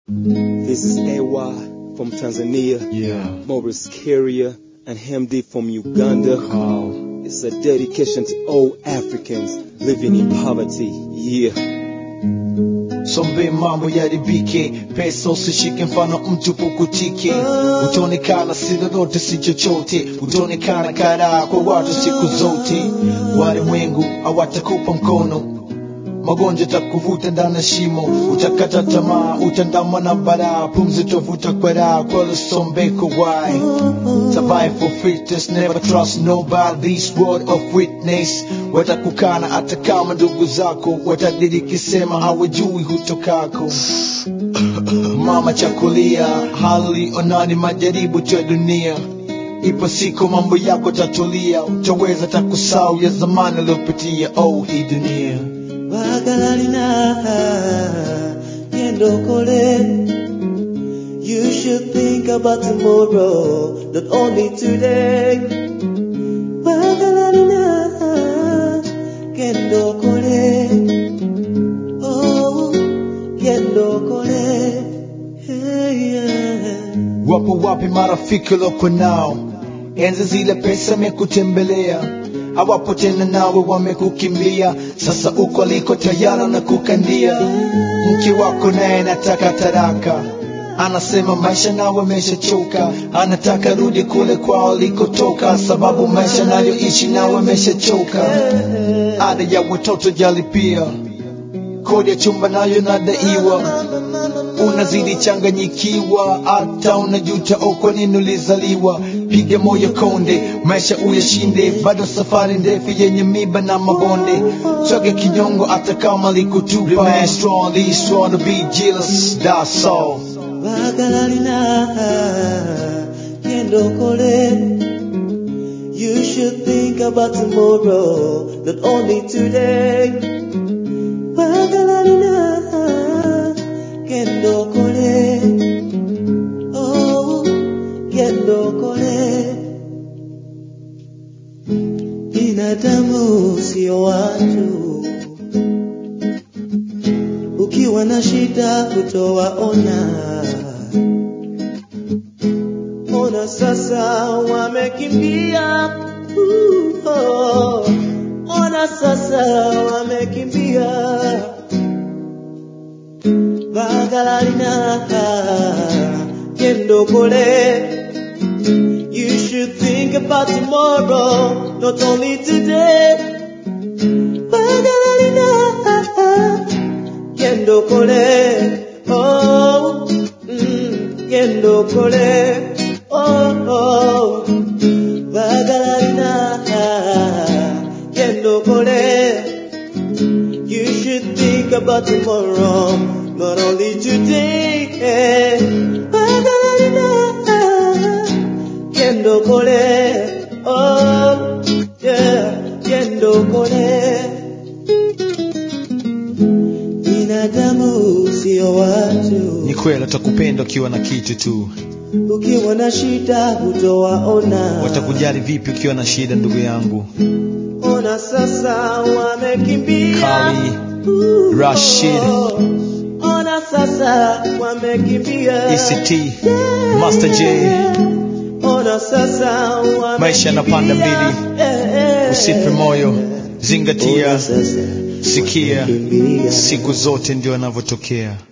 This is AY from Tanzania, Yeah. Morris Carrier and Hemdi from Uganda. Carl. It's a dedication to all Africans living in poverty. Yeah. Sombe mambo yaribike, pesa usishike mfano mtu pukutike. Utaonekana si lolote si chochote, utaonekana karaa kwa watu siku zote. Walimwengu hawatakupa mkono, magonjwa takuvuta ndani ya shimo, utakata tamaa, utandamwa na baraa, pumzi utavuta kwa raha, kwa lusombeko why Survive for fitness, never trust nobody. This word of witness watakukana hata kama ndugu zako watadiriki sema hawajui hutokako. Mama chakulia, hali onani majaribu tu ya dunia. Ipo siku mambo yako tatulia, utaweza takusau ya zamani aliyopitia. Oh, hii dunia Bagalalina Yendokole You should think about tomorrow Not only today Bagalalina Kendokole Oh Kendokole Hey yeah Wapo wapi marafiki loko nao? Enzi zile pesa mekutembelea, hawapo tena nawe wamekukimbia. Sasa uko aliko tayari na kukandia. Mke wako naye nataka taraka, anasema maisha nawe ameshachoka, anataka rudi kule kwao alikotoka, sababu maisha nayoishi nawe ameshachoka. Ada ya watoto jalipia, kodi ya chumba nayo nadaiwa unazidi changanyikiwa, hata unajuta oh, kwa nini ulizaliwa. Piga moyo konde, maisha uyashinde, bado safari ndefu yenye miba na mabonde. Choke kinyongo hata kama likutupa. Remain strong, be strong to be jealous, that's all. Bagalalina Kendokole You should think about tomorrow Not only today Bagalalina Kendokole Oh Kendokole Binadamu sio watu ukiwa na shida kutowaona. Ona sasa wamekimbia, uh, oh. ona sasa wamekimbia. Bagalalina kendokole. You should think about tomorrow, not only today. Bagalalina Kendo kole, oh, mm, kendo kole, oh, oh, bagalarina, kendo kole. You should think about tomorrow, not only today. Bagalarina, kendo kole, oh, yeah, kendo kole. Binadamu sio watu, Ni kweli watakupenda ukiwa na kitu tu, ukiwa na shida hutowaona. watakujali vipi ukiwa na shida, ndugu yangu? Ona sasa wamekimbia. Kali, Uh, Rashid. Ona sasa wamekimbia. ECT, Master J, Ona sasa wamekimbia. Maisha yanapanda mbili. Eh, eh. usife moyo, zingatia, Ona sasa sikia, wamekimbia. siku zote ndio yanavyotokea.